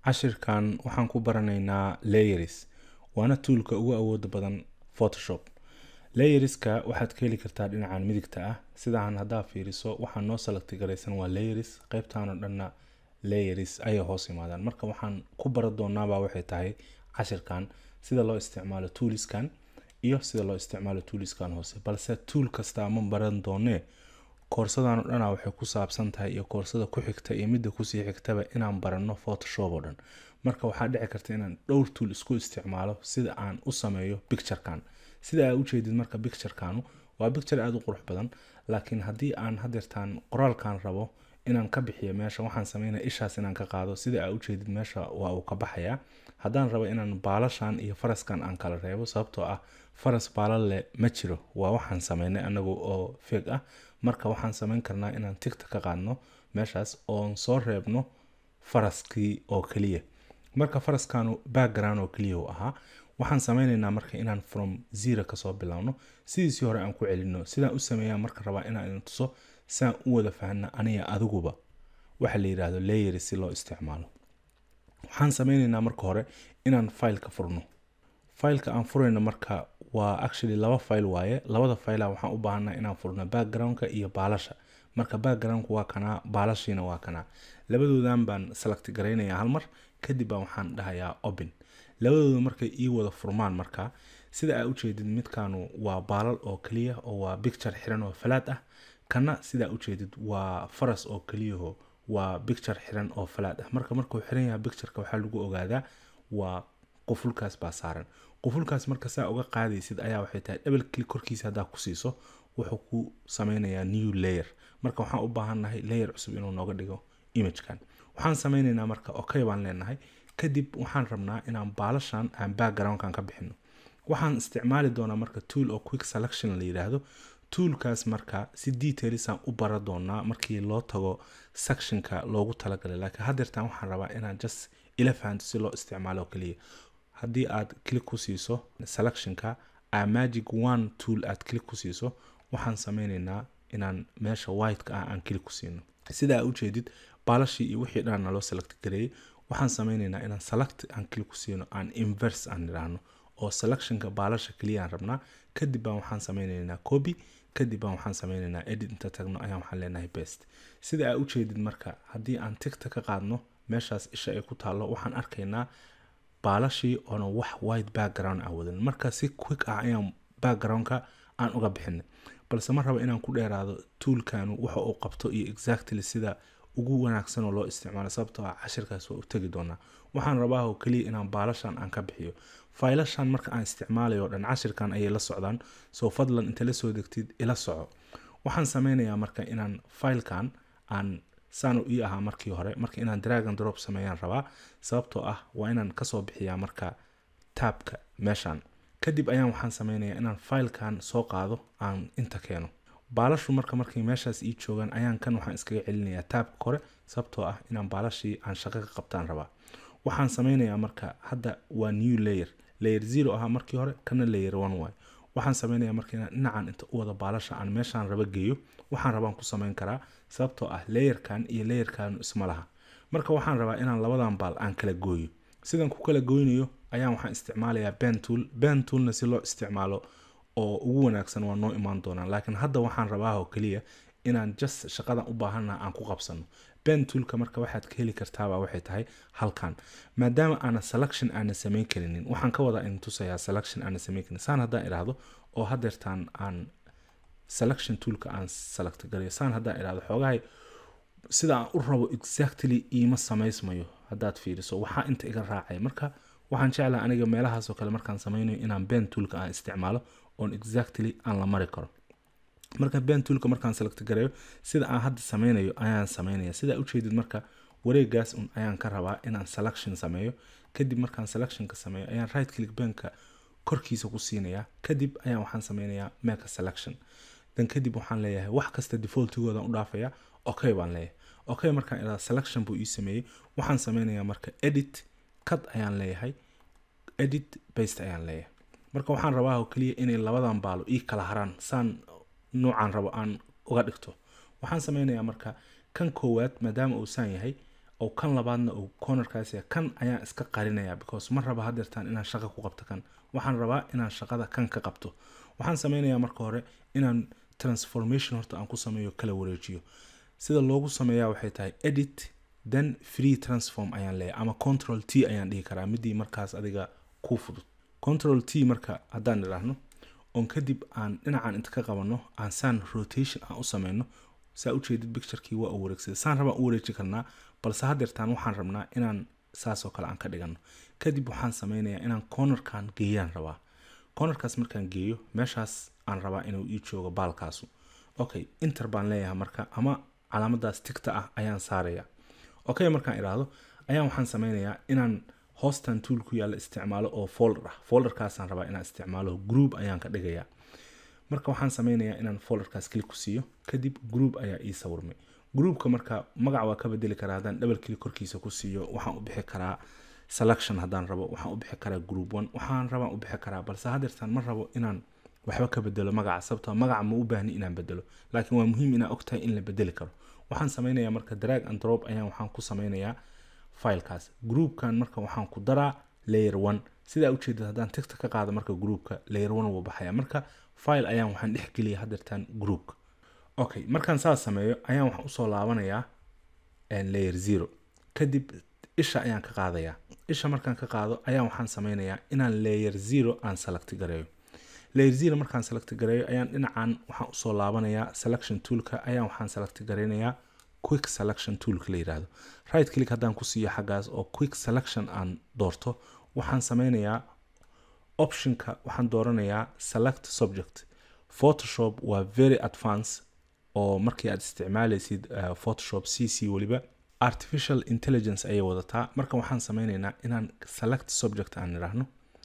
cashirkan waxaan ku baranaynaa layers waana tuulka ugu awooda badan photoshop layerska waxaad ka heli kartaa dhinacan midigta ah sidaan haddaa fiiriso waxaa noo salagti garaysan waa layers qaybtaan oo dhanna layers ayay hoos yimaadaan marka waxaan ku bara doonaabaa waxay tahay cashirkan sida loo isticmaalo tuuliskan iyo sida loo isticmaalo tuuliskan hoose balse tuul kasta ma baran doonee koorsadan oo dhana waxay ku saabsan tahay iyo koorsada ku xigta iyo midda kusii xigtaba inaan baranno photoshop oo dhan marka waxaa dhici karta inaan dhowr tuul isku isticmaalo sida aan u sameeyo picturekan sida aa ujeedid marka picturekanu waa picture aada u qurux badan laakiin haddii aan hadeertaan qoraalkan rabo inaan ka bixiyo meesha waxaan sameynaya ishaas inaan ka qaado sida aa ujeedid meesha waa uu ka baxayaa haddaan rabo inaan baalashan iyo faraskan aan kala reebo sababtoo ah faras baalal leh ma jiro waa waxaan sameynay anagu oo feeg ah marka waxaan sameyn karnaa inaan tigta ka qaadno meeshaas oon soo reebno faraskii oo keliya marka faraskanu background oo keliya u ahaa waxaan sameyneynaa marka inaan from zero kasoo bilowno sidiisii hore aan ku celino sidaan u sameeyaa marka rabaa inaan idin tuso siaan u wada fahna aniga adiguba waxa la yidhaahdo layers si loo isticmaalo waxaan sameyneynaa marka hore inaan fileka furno fileka aan furayno marka waa actually laba file waaye labada filea waxaan u baahanaa inaan furno backgroundka iyo baalasha marka backgroundku waa kanaa baalashiina waa kanaa labadoodan baan select garaynayaa halmar kadib baan waxaan dhahayaa open labadooda markay ii wada furmaan marka sida aa ujeedid midkanu waa baalal oo keliya oo waa picture xiran oo falaad ah kana sidaa ujeedid waa faras oo keliyaho waa picture xiran oo falaad ah marka markuu xiran yahay pictureka waxaa lagu ogaadaa waa qufulkaas baa saaran qufulkaas marka saa uga qaadaysid ayaa waxay tahay double click korkiisa haddaa ku siiso wuxuu ku sameynayaa new layer marka waxaan u baahannahay layer cusub inuu nooga dhigo imagekan waxaan sameyneynaa marka okay baan leenahay kadib waxaan rabnaa inaan baalashan aan backgroundkan ka bixino waxaan isticmaali doonaa marka tool oo quick selection la yidhaahdo toolkaas marka si detailisaan u bara doonaa markii loo tago sectionka loogu talagalay laakiin haddeertan waxaan rabaa inaan just ila fahanto si loo isticmaalo keliya haddii aad click ku siiso selectionka a magic one tool aad click ku siiso waxaan sameyneynaa inaan meesha whiteka ah aan click ku siino sida aa ujeedid baalashii iyo wixii dhan naloo select gareeyay waxaan sameyneynaa inaan select aan click ku siino aan inverse aan idhaahno oo selectionka baalasha keliya aan rabnaa kadib baan waxaan sameyneynaa copy kadib baan waxaan sameyneynaa edit inta tagno ayaan waxaan leenahay best sida aa ujeedid marka haddii aan tigta ka qaadno meeshaas isha ay ku taallo waxaan arkaynaa baalashii oona wax white background ah wadan marka si quick ah ayaan backgroundka aan uga bixinay balse ma rabo inaan ku dheeraado tuulkanu waxa uu qabto iyo exactly sida ugu wanaagsan oo loo isticmaalo sababtoo ah cashirkaas waa u tegi doonaa waxaan rabaa oo keliya inaan baalashan aan ka bixiyo faylashan marka aan isticmaalayo o dhan cashirkan ayay la socdaan soo fadlan inta la soo degtid ila soco waxaan sameynayaa marka inaan filekan aan saanu ii ahaa markii hore marka inaan dragon drop sameeyaan rabaa sababtoo ah waa inaan kasoo bixiyaa marka taabka meeshan kadib ayaan waxaan sameynayaa inaan filekan soo qaado aan inta keeno baalashu marka markay meeshaas ii joogaan ayaan kan waxaan iskaga celinayaa taabka kore sababtoo ah inaan baalashii aan shaqo ka qabtaan rabaa waxaan sameynayaa marka hadda waa new layer layer zero ahaa markii hore kana layer one waay waxaan sameynayaa marka inaan dhinacan inta u wada baalasha aan meeshaan raba geeyo waxaan rabaan ku sameyn karaa sababtoo ah layerkan iyo layerkan isma laha marka waxaan rabaa inaan labadan baal aan kala gooyo sidan ku kala goynayo ayaan waxaan isticmaalayaa ben tool ben toolna si loo isticmaalo oo ugu wanaagsan waa noo imaan doonaan laakiin hadda waxaan rabaa oo keliya inaan just shaqadan u baahannaha aan ku qabsano ben toolka marka waxaad ka heli kartaaba waxay tahay halkan maadaama aana selection aana samayn karinin waxaan ka wadaa in tusayaa selection aana samayn karin saan haddaan idhaahdo oo hadeertaan aan selection toolka aan select garayo saan haddaan idhaahdo xoogahay sida aan u rabo exactly iima samaysmayo haddaad fiiriso waxaa inta iga raacay marka waxaan jeclaa aniga meelahaasoo kale markaan sameynayo inaan ben toolka aan isticmaalo oon exactly aan la mari karo marka ben toolka markaan select gareeyo sida aan hadda sameynayo ayaan sameynaya sidaa ujeedid marka wareegaas un ayaan ka rabaa inaan selection sameeyo kadib markaan selectionka sameeyo ayaan right click benka korkiisa ku siinayaa kadib ayaan waxaan sameynayaa make a selection dan kadib waxaan leeyahay wax kasta defaultigoodan u dhaafaya okay baan leeyahay okay markaan iraa selection buu ii sameeyey waxaan sameynayaa marka edit cut ayaan leeyahay edit baste ayaan leeyahay marka waxaan rabaa oo keliya inay labadan baalo ii kala haraan saan nuucan rabo aan uga dhigto waxaan sameynayaa marka kan koowaad maadaama uu saan yahay oo kan labaadna uu cornerkaas yahay kan ayaan iska qarinaya because ma raba hadeertaan inaan shaqa ku qabto kan waxaan rabaa inaan shaqada kan ka qabto waxaan sameynayaa marka hore inaan transformation horta aan ku sameeyo kala wareejiyo sida loogu sameeyaa waxay tahay edit then free transform ayaan leeyahay ama control t ayaan dhihi karaa midii markaas adiga ku fudud control t marka haddaan idhaahno oon kadib aan dhinacan inta ka qabano aan saan rotation aan u sameyno saa ujeedid picturekii waa u wareegsada saan rabaan u wareeji karnaa balse hadeertaan waxaan rabnaa inaan saasoo kale aan ka dhigano kadib waxaan sameynayaa inaan cornerkan geeyaan rabaa cornerkaas markaan geeyo meeshaas aan rabaa inuu ii joogo baalkaasu okay inter baan leeyahay marka ama calaamadaas tigta ah ayaan saaraya okay markaan idhaahdo ayaan waxaan sameynayaa inaan hoostan tool ku yaalla isticmaalo oo folder ah folderkaasaan rabaa inaan isticmaalo group ayaan ka dhigayaa marka waxaan sameynayaa inaan folderkaas click ku siiyo kadib group ayaa ii sawirmay groupka marka magac waa ka bedeli karaa haddaan double click korkiisa ku siiyo waxaan u bixi karaa selection haddaan rabo waxaan u bixi karaa group one waxaan rabaan u bixi karaa balse hadeertaan ma rabo inaan waxba ka bedelo magaca sababtoo magaca ma u baahni inaan bedelo laakiin waa muhiim inaa ogtahay in la bedeli karo waxaan sameynayaa marka drag and drop ayaan waxaan ku sameynayaa filekaas groupkan marka waxaan ku daraa layer one sidaa ujeedad haddaan tigta ka qaado marka groupka layer one wuu baxaya marka file ayaan waxaan dhex geliya hadeertaan groupka okay markaan saas sameeyo ayaan waxaan usoo laabanayaa layer zero kadib isha ayaan ka qaadayaa isha markaan ka qaado ayaan waxaan sameynayaa inaan layer zero aan select gareeyo layer zero markaan select gareeyo ayaan dhinacan waxaan usoo laabanayaa selection toolka ayaan waxaan select gareynayaa quick selection toolka la yiraahdo right click haddaan ku siiyo xaggaas oo quick selection aan doorto waxaan sameynayaa optionka waxaan dooranayaa select subject photoshop waa very advance oo markii aad isticmaalaysid uh, photoshop c c weliba artificial intelligence ayay wadataa marka waxaan sameyneynaa inaan select subject aan idhaahno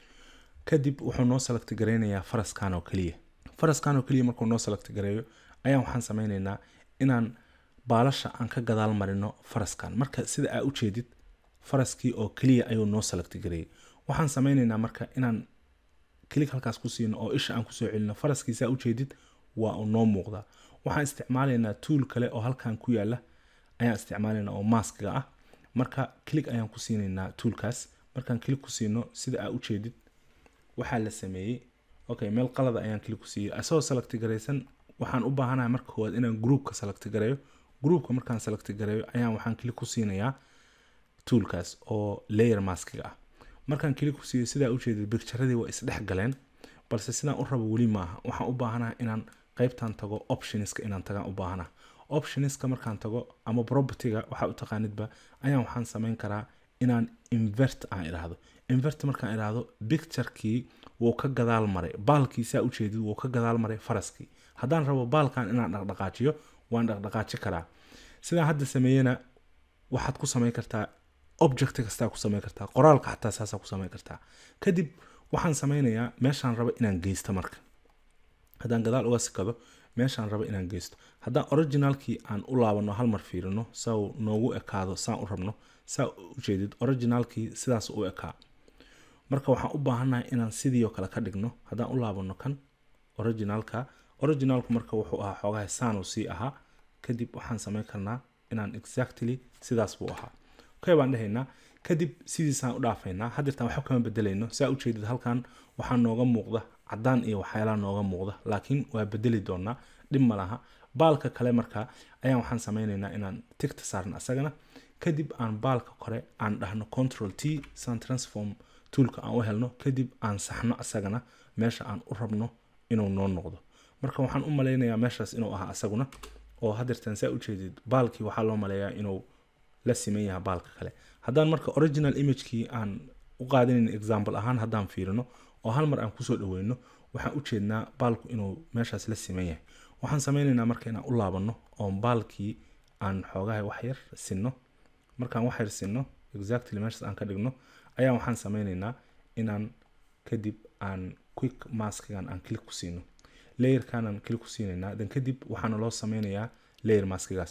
kadib wuxuu noo select gareynayaa faraskan oo keliya faraskan oo keliya markuu noo select gareeyo ayaan waxaan sameyneynaa inaan baalasha aan ka gadaal marino faraskan marka sida aa ujeedid faraskii oo keliya ayuu noo select gareeyay waxaan sameyneynaa marka inaan klik halkaas ku siino oo isha aan kusoo celino faraskii saa ujeedid waa uu noo muuqdaa waxaan isticmaalaynaa tool kale oo halkan ku yaala ayaan isticmaalaynaa oo maskiga ah marka click ayaan ku siinaynaa toolkaas markaan click ku siino sida aa ujeedid waxaa la sameeyey okay meel qalada ayaan click ku siiyey asagoo select garaysan waxaan u baahanahay marka koowaad inaan groupka select gareeyo groupka markaan select gareeyo ayaan waxaan click ku siinayaa toolkaas oo layer maskiga ah markaan click ku siiyo sidaa ujeedid bicturadii waa isdhex galeen balse sidaan u rabo weli maaha waxaan u baahanahay inaan qaybtan tago optionska inaan tagaan u baahanaha optionska markaan tago ama propertyga waxaa u taqaanidba ayaan waxaan sameyn karaa inaan invert aan idhaahdo invert markaan idhaahdo picturekii wuu ka gadaal maray baalkii saa ujeedid wuu ka gadaal maray faraskii haddaan rabo baalkan inaan dhaqdhaqaajiyo waan dhaqdhaqaaji karaa sidaan hadda sameeyena waxaad ku sameyn kartaa object kastaa ku sameyn kartaa qoraalka xataa saasaa ku sameyn kartaa kadib waxaan sameynayaa meeshaan rabo inaan geysto marka haddaan gadaal uga sikado meeshaan rabo inaan geysto haddaan originalkii aan u laabano hal mar fiirino saa uu noogu ekaado saan u rabno saa ujeedid originalkii sidaas u ekaa marka waxaan u baahannahay inaan sidii oo kale ka dhigno haddaan u laabano kan originalka originalku marka wuxuu ahaa xoogaha saanu sii ahaa kadib waxaan sameyn karnaa inaan exactly sidaas buu ahaa okay baan dhehaynaa kadib sidiisaan u dhaafaynaa hadeertaan waxba kama bedelayno saa ujeedid halkan waxaa nooga muuqda cadaan iyo waxyaalaha nooga muuqda laakiin waa bedeli doonaa dhib ma laha baalka kale marka ayaan waxaan sameyneynaa inaan tigta saarno asagana kadib aan baalka kore aan dhahno control t san transform toolka aan u helno kadib aan saxno asagana meesha aan u rabno inuu noo noqdo marka waxaan u maleynayaa meeshaas inuu ahaa asaguna oo hadeertaan saa ujeedid baalkii waxaa loo maleeyaa inuu la siman yahay baalka kale haddaan marka original imagekii aan u qaadanayn example ahaan haddaan fiirino oo hal mar aan kusoo dhaweyno waxaan ujeednaa baalku inuu meeshaas la siman yahay waxaan sameyneynaa marka inaan u laabano oo baalkii aan xoogaha waxyar sinno markaan waxyar sinno exactly meeshaas aan ka dhigno ayaa waxaan sameyneynaa inaan kadib aan quick maskigan aan click ku siino layerkanaan click ku siinaynaa dan kadib waxaana loo sameynayaa layer maskigaas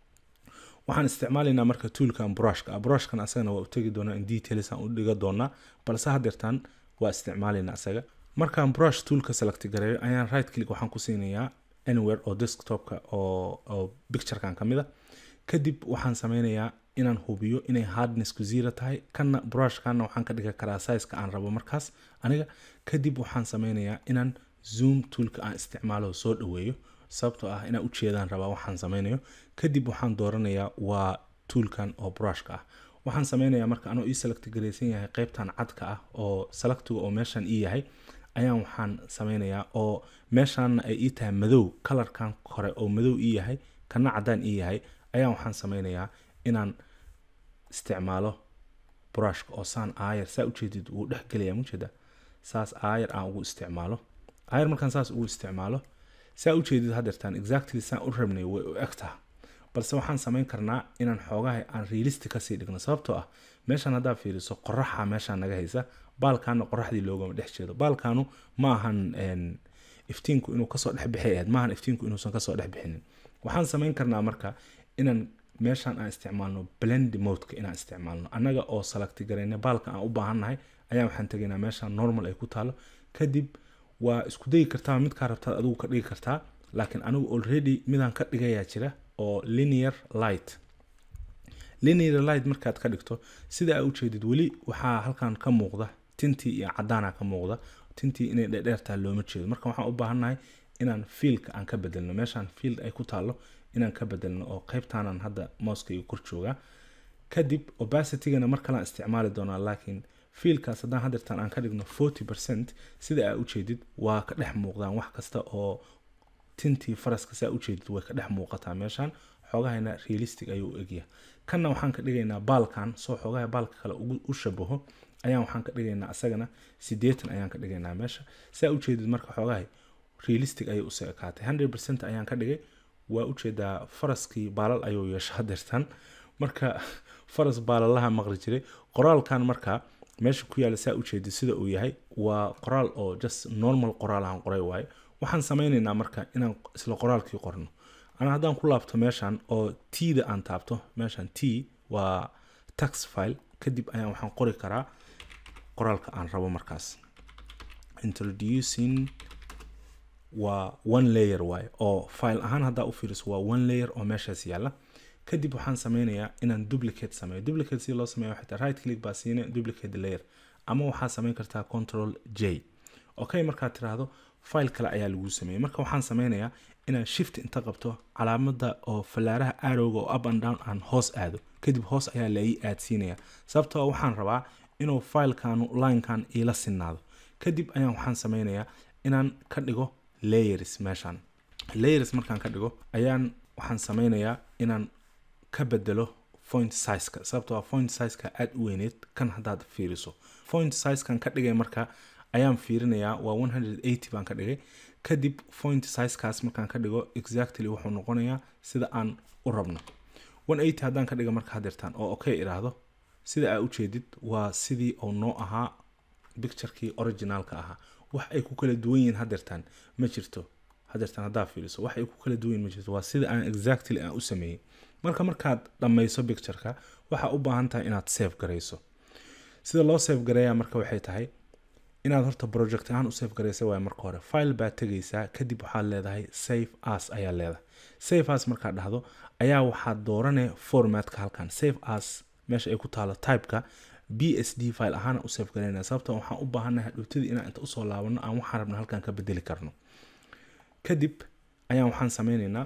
waxaan isticmaalaynaa marka toolkan brushka brushkan asagana waa u tegi doonaa in details aan u dhiga doonaa balse hadeertaan waa isticmaalaynaa asaga markaan brush toolka select gareeyo ayaan right click waxaan ku siinayaa anywhere oo desktopka oo oo picturekan ka mid a kadib waxaan sameynayaa inaan hubiyo inay hardnessku zero tahay kana brushkana waxaan ka dhigi karaa sizeka aan rabo markaas aniga kadib waxaan sameynayaa inaan zoom toolka aan isticmaalo soo dhaweeyo sababtoo ah inaan ujeedaan rabaa waxaan sameynayo kadib waxaan dooranayaa waa toolkan oo brushka ah waxaan sameynayaa marka anoo ii select garaysan yahay qeybtan cadka ah oo selectiga oo meeshan ii yahay ayaan waxaan sameynayaa oo meeshaana ay ii tahay madow kalarkan kore oo madow ii yahay kana cadaan ii yahay ayaan waxaan sameynayaa inaan isticmaalo brushka oo saan aayar saa ujeedid wuu dhexgelaya mujeeda saas aayar aan ugu isticmaalo aayar markaan saas ugu isticmaalo saa ujeedid hadeertaan exactly saan u rabnay way u egtaha balse waxaan sameyn karnaa inaan xoogaha aan realisti kasii dhigno sababtoo ah meeshaan haddaa fiiriso qoraxa meeshaan naga haysa baalkaana qoraxdii loogama dhex jeedo baalkaanu ma ahan iftiinku inuu kasoo dhexbixi ahayd maahan iftiinku inuusan kasoo dhexbixinin waxaan sameyn karnaa marka inaan meeshaan aan isticmaalno blend modeka inaan isticmaalno annaga oo salagti garayna baalka aan u baahannahay ayaa waxaan tegaynaa meeshaan normal ay ku taalo kadib waa isku dayi kartaa midkaa rabtaad adigu ka dhigi kartaa laakiin anigu already midaan ka dhigayaa jira oo linear light linear light markaad ka dhigto sida aa ujeedid weli waxaa halkan ka muuqda tintii iyo cadaana ka muuqda tintii inay dhedheertaa looma jeedo marka waxaan u baahannahay inaan fiilka aan ka bedelno meeshaan field ay ku taalo inaan ka bedelno oo qeybtaanan hadda mouskayga kor joogaa kadib obacitygana mar kalaan isticmaali doonaa laakiin fiilkaas haddaan hadeertaan aan ka dhigno forty percent sida aa ujeedid waa ka dhex muuqdaan wax kasta oo tintii faraska saa ujeedid way ka dhex muuqataa meeshaan xoogahayna realistic ayuu u egyahay kanna waxaan ka dhigaynaa baalkan soo xoogaha baalka kale u shabaho ayaan waxaan ka dhigaynaa asagana sideetan ayaan ka dhigaynaa meesha saa ujeedid marka xoogahay realistic ayay usoo ekaatay hundred percent ayaan ka dhigay waa ujeedaa faraskii baalal ayuu yeesha hadeertan marka faras baalalaha maqli jiray qoraalkan marka meesha ku yaala saa ujeedid sida uu yahay waa qoraal oo just normal qoraal aan qoray waaye waxaan sameynaynaa marka inaan isla qoraalkii qorno ana haddaan ku laabto meeshan oo tda aan taabto meeshan t waa tax file kadib ayaan waxaan qori karaa qoraalka aan rabo markaas introducing waa one layer waaye oo file ahaan haddaa u fiiriso waa one layer oo meeshaas yaalla kadib waxaan sameynayaa inaan duplicate sameeyo duplicate si loo sameeyo waxay tahay right click baa siine duplicate layer ama waxaa sameyn kartaa control j okay markaad tiraahdo file kale ayaa lagu sameeyey marka waxaan sameynayaa inaan shift inta qabto calaamada oo fallaaraha arowga oo up and down aan hoos aado kadib hoos ayaa la ii aadsiinaya sababtoo waxaan rabaa inuu filekanu linekan iila sinaado kadib ayaan waxaan sameynayaa inaan ka dhigo layers meeshan layers markaan ka dhigo ayaan waxaan sameynayaa inaan ka bedelo point sizeka sababtoo a point sizeka aada u weyneed kan haddaad fiiriso point sizekan ka dhigay marka ayaan fiirinayaa waa one hundred eighty baan ka dhigay kadib point sizekaas markaan ka dhigo exactly wuxuu noqonayaa sida aan u rabno one eighty haddaan ka dhiga marka hadeertaan oo okay idhaahdo sida aa ujeedid waa sidii uu noo ahaa picturekii originaalka ahaa wax ay ku kala duwan yihiin hadeertaan ma jirto hadeertaan haddaa fiiriso wax ay ku kala duwan yihin ma jirto waa sida aan exactly aan u sameeyey marka markaad dhammayso pictureka waxaa u baahan tahay inaad save garayso sida loo save gareeyaa marka waxay tahay inaad horta project ahaan u save garaysa waay marka hore file baad tegaysaa kadib waxaad leedahay save as ayaa leedahay save as markaad dhahdo ayaa waxaad doorane formatka halkan save as meesha ay ku taalo typeka b s d file ahaana u save garaynaya sababto waxaan u baahannahay hadhootadii inaan inta usoo laabano aan waxaan rabna halkan ka bedeli karno kadib ayaan waxaan sameyneynaa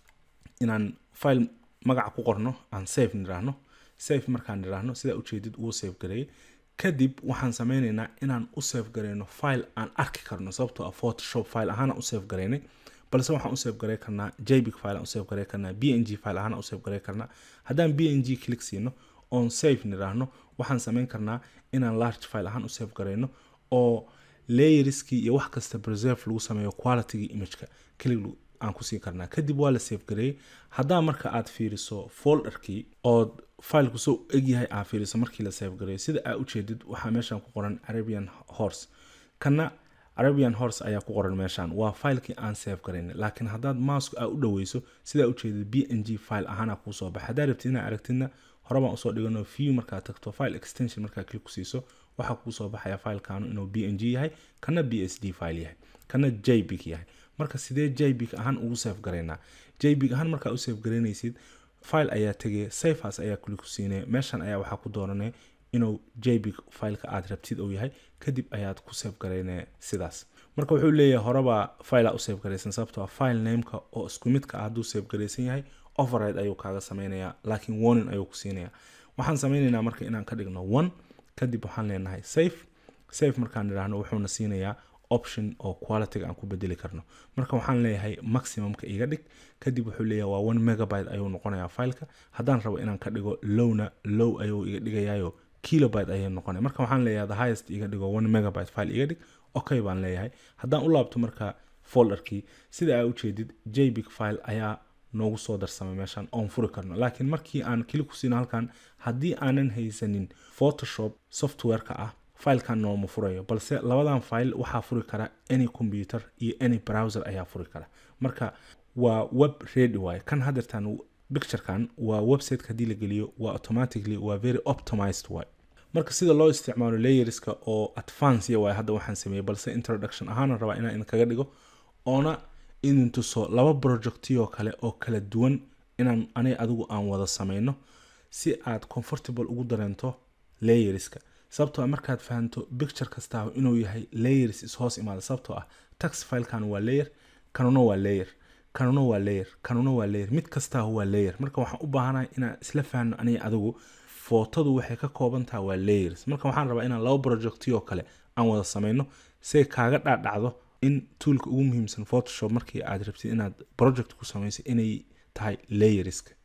inaan file magaca ku qorno aan save niraahno save markaan niraahno sidaa ujeedid uu save gareeyay kadib waxaan sameyneynaa inaan u save gareyno file aan arki karno sababtoo ah photoshop file ahaana u save gareynay balse waxaan u save garey karnaa jpeg file aan u save garey karnaa b n g file ahaana u save garey karnaa haddaan b n g click siino oon save niraahno waxaan sameyn karnaa inaan large file ahaan u save gareyno oo layerskii iyo wax kasta preserve lagu sameeyo qualitygii imageka kelig aan kusii karnaa kadib waa la save gareeyey haddaa marka aad fiiriso folderkii ood fileku soo egyahay aa fiiriso markii la save gareeyo sida aa ujeedid waxaa meeshan ku qoran arabian horse kana arabian horse ayaa ku qoran meeshan waa filekii aan save garaynay laakiin haddaad mouseka aa u dhaweyso sidaa ujeedid b n g file ahaana kuusoo baxa haddaa rabtid inaa aragtidna horebaan usoo dhigano view markaad tagto file extension markaa click kusiiso waxaa kuusoo baxaya filekanu inuu b n g yahay kana b s d file yahay kana jpeg yahay marka sidee jpeg ahaan ugu save garaynaa jpeg ahaan markaa u save garaynaysid file ayaa tegaya safeas ayaa kuli ku siinaya meeshan ayaa waxaa ku dooranaya inuu jbig fileka aad rabtid uu yahay kadib ayaad ku save garaynaya sidaas marka wuxuu leeyahay horeba filea u save garaysan sababtoo file nameka oo isku midka ah hadduu save garaysan yahay override ayuu kaaga sameynaya laakiin warning ayuu ku siinaya waxaan sameynaynaa marka inaan ka dhigno one kadib waxaan leenahay safe safe markaan idhaahno wuxuuna siinayaa option oo qualityga aan ku bedeli karno marka waxaan leeyahay maximumka iga dhig kadib wuxuu leeyahay waa one megabyte ayuu noqonayaa fileka haddaan rabo inaan ka dhigo lowna low ayuu iga dhigayayo kilobyte ayay noqonaya marka waxaan leeyahay the highest iga dhigo one megabyte file iga dhig okay baan leeyahay haddaan u laabto marka folderkii sida aa ujeedid jbig file ayaa noogu soo darsamay meeshan oon furi karno laakiin markii aan kili ku siino halkan haddii aanan haysanin photoshop softwareka ah filekan nooma furayo balse labadan file waxaa furi kara any computer iyo any browser ayaa furi kara marka waa web ready waaye kan hadeertan picturekan waa websiteka haddii la geliyo waa automatically waa very optimized waaye marka sida loo isticmaalo layerska oo advance waaye hadda waxaan sameeyey balse introduction ahaana rabaa inaan idinkaga dhigo oona idin tuso laba projectiyoo kale oo kala duwan inaan anay adigu aan wada sameyno si aad comfortable ugu dareento layerska sababtoo ah markaad fahanto picture kastaa inuu yahay layers ishoos imaada sababtoo ah tax filekan waa layer kanuna waa layer kanuna waa layer kanuna waa layer mid kastaa waa layer marka waxaan u baahanahay inaan isla fahno aniga adigu footadu waxay ka kooban tahay waa layers marka waxaan rabaa inaan laba projectiyoo kale aan wada sameyno say kaaga dhaadhacdo in toolka ugu muhiimsan photoshop markii aad rabtid inaad project ku samayso inay tahay layerska